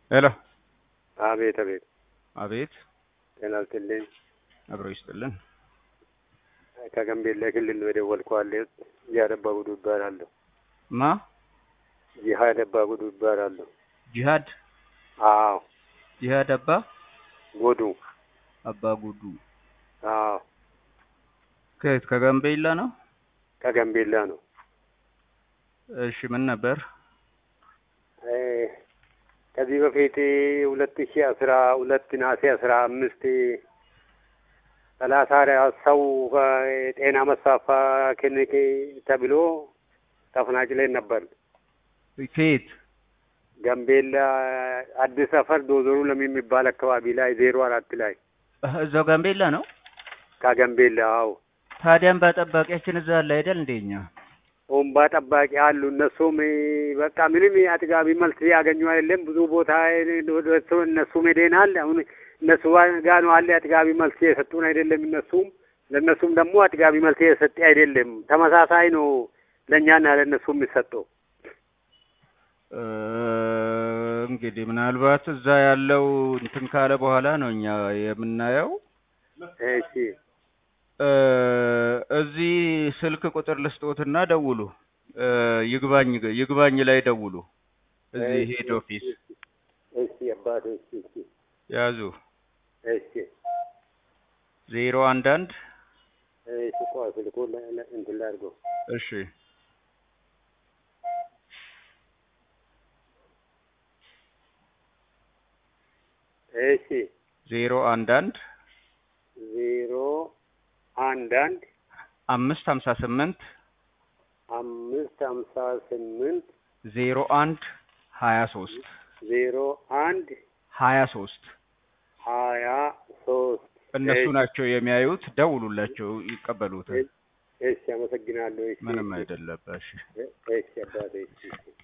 ሄሎ አቤት አቤት። አቤት ጤና ይስጥልኝ። አብሮ ይስጥልን። ከጋምቤላ ክልል ነው የደወልኩት። ጂሃድ አባ ጉዱ ይባላለሁ። ማ ጂሃድ አባ ጉዱ ይባላለሁ። ጂሃድ አዎ ጂሃድ አባ ጉዱ። አባ ጉዱ አዎ ከየት ከጋምቤላ ነው? ከጋምቤላ ነው። እሺ ምን ነበር? እ ከዚህ በፊት ሁለት ሺ አስራ ሁለት ነሐሴ አስራ አምስት ሰላሳ ሰው ጤና መስፋፋ ክሊኒክ ተብሎ ተፈናቅለን ነበር። ከየት ጋምቤላ አዲስ ሰፈር ዶዞሩ ለሚ የሚባል አካባቢ ላይ ዜሮ አራት ላይ እዛው ጋምቤላ ነው። ከጋምቤላ አዎ። ታዲያም በጠባቂያችን እዛ አለ አይደል? እንደኛ ወንባ ጠባቂ አሉ። እነሱም በቃ ምንም አጥጋቢ መልስ ያገኙ አይደለም። ብዙ ቦታ እነሱም ሄደናል። አሁን እነሱ ጋ ነው አለ አጥጋቢ መልስ የሰጡን አይደለም። እነሱም ለእነሱም ደግሞ አጥጋቢ መልስ የሰጠ አይደለም። ተመሳሳይ ነው ለእኛና ለእነሱ የሚሰጠው። እንግዲህ ምናልባት እዛ ያለው እንትን ካለ በኋላ ነው እኛ የምናየው። እሺ እዚህ ስልክ ቁጥር ልስጦትና ደውሉ። ይግባኝ ይግባኝ ላይ ደውሉ። እዚህ ሄድ ኦፊስ እሺ አባቴ እሺ እሺ ያዙ እሺ ዜሮ አንድ አንድ እሺ ቆይ ስልኩን እንትን ላድርገው። እሺ እሺ ዜሮ አንድ አንድ ዜሮ አንድ አንድ አምስት ሀምሳ ስምንት አምስት ሀምሳ ስምንት ዜሮ አንድ ሀያ ሶስት ዜሮ አንድ ሀያ ሶስት ሀያ ሶስት እነሱ ናቸው የሚያዩት። ደውሉላቸው፣ ይቀበሉታል። እሺ አመሰግናለሁ። እሺ ምንም አይደለም። እሺ እሺ አባቴ እሺ